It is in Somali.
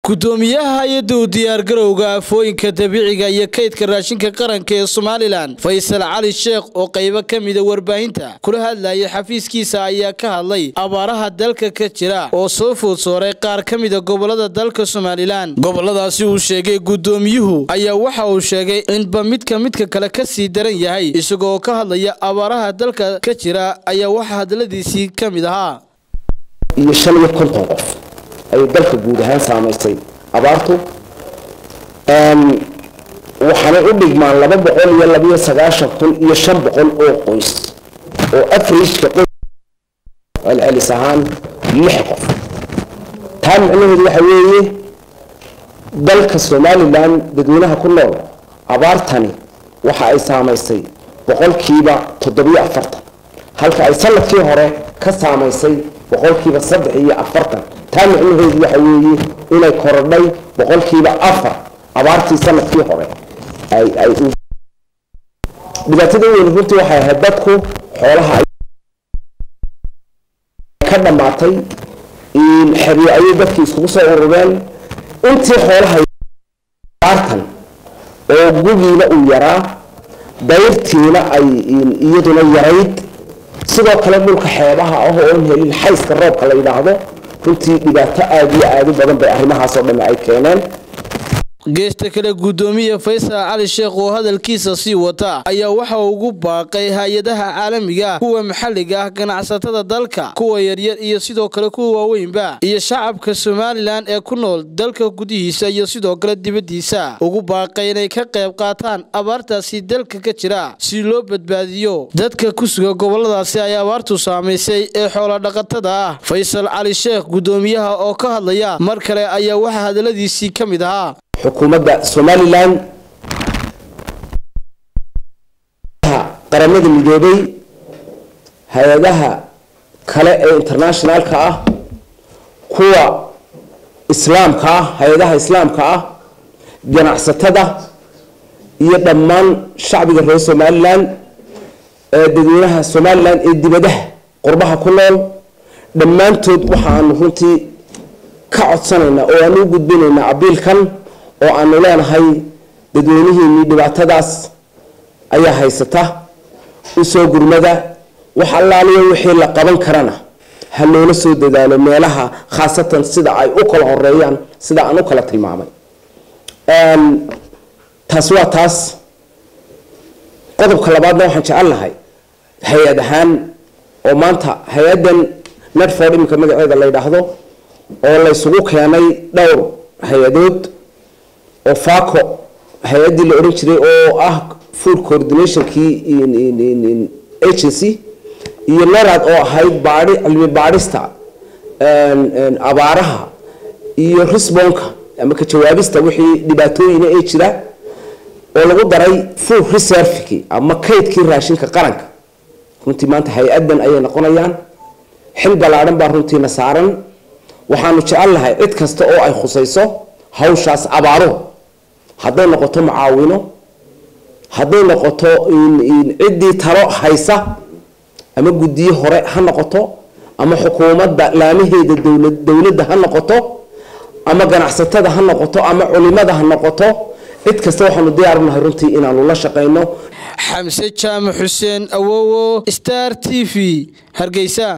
gudoomiyaha hay-adda u diyaargarowga afooyinka dabiiciga iyo kaydka raashinka qaranka ee somalilan faysal cali sheekh oo qaybo ka mida warbaahinta kula hadlayay xafiiskiisa ayaa ka hadlay abaaraha dalka ka jira oo soo food sooray qaar ka mida gobolada dalka somalilan goboladaasi uu sheegay gudoomiyuhu ayaa waxa uu sheegay inba midka midka kale ka sii daran yahay isagoo ka hadlaya abaaraha dalka ka jira ayaa waxa hadladiisii ka mid ahaa iyo shan iyo konton qof ayay dalka guud ahaan saamaysay abaartu waxaanay u dhigmaan laba boqol iyo labiyo sagaashan kun iyo shan boqol oo qoys oo afrijka qoys celcelis ahaan lix qof taa micnaheedu waxa weeye dalka somalilan dadweynaha ku nool abaartani waxa ay saamaysay boqolkiiba toddobiyo afartan halka ay sanadkii hore ka saamaysay boqolkiiba saddex iyo afartan taa micnaheedu waxa weeye inay korodhay boqolkiiba afar abaartii sanadkii hore ay dhibaatada weyn runtii waxay ahayd dadku xoolaha ka dhammaatay xeryo ayay dadkii iskugu soo urureen intii xoolaha abaartan oo gugiina uu yaraa dayrtiina ay iyaduna yarayd sidoo kale dhulka xeebaha ah oon helin xayska roobka la yidhaahdo runtii dhibaato aada iyo aada u badan bay arrimahaasoo dhamme ay keeneen geesta kale gudoomiya faysal cali sheekh oo hadalkiisa sii wata ayaa waxa ugu baaqay hay-adaha caalamiga kuwa maxalliga ah ganacsatada dalka kuwa yaryar iyo sidoo kale kuwa waaweynba iyo shacabka somalilan ee ku nool dalka gudihiisa iyo sidoo kale dibaddiisa ugu baaqay inay ka qayb qaataan abaartaasi dalka ka jira si loo badbaadiyo dadka ku suga goboladaasi ay abaartu saamaysay ee xoolodhaqatada ah faysal cali sheekh gudoomiyaha oo ka hadlaya mar kale ayaa waxaa hadaladiisii ka mid ahaa xukuumadda somalilan qaramada midoobay hay-adaha kale ee internationalka ah kuwa islaamka ah hay-adaha islaamka ah ganacsatada iyo dhammaan shacbiga reer somalilan ee dadweynaha somalilan ee dibadaha qurbaha ku nool dhammaantood waxaanu runtii ka codsanaynaa oo aanu u gudbinaynaa abiilkan oo aanu leenahay dadweynihiinii dhibaatadaas ayaa haysata usoo gurmada wax allaaliya wixii la qaban karana ha loola soo dadaalo meelaha khaasatan sida ay u kala horeeyaan sida aan u kala tilmaamay taasi waa taas qodobka labaadna waxaan jecel lahay hay-ad ahaan oo maanta hay-addan netford iminka magaceeda la yidhaahdo oo la ysugu keenay dhowr hay-adood oo faco hay-addii la odhan jiray oo ah food coordinationkii agency iyo narad oo ahayd baai cilmi baadhista abaaraha iyo risbonka ama ka jawaabista wixii dhibaatooyina ee jira oo lagu daray food reservki ama kaydkii raashinka qaranka runtii maanta hay-addan ayay noqonayaan xil ballaadhan baa runtiina saaran waxaanu jecel lahay cid kasta oo ay khusayso hawshaas abaaruhu hadday noqoto mucaawino hadday noqoto ciddii talo haysa ama guddiyo hore ha noqoto ama xukuumadda laamaheeda dowladda ha noqoto ama ganacsatada ha noqoto ama culimada ha noqoto cid kasta waxaanu diyaarunahay runtii inaanu la shaqayno xamse jaamac xuseen awowo star t v hargeysa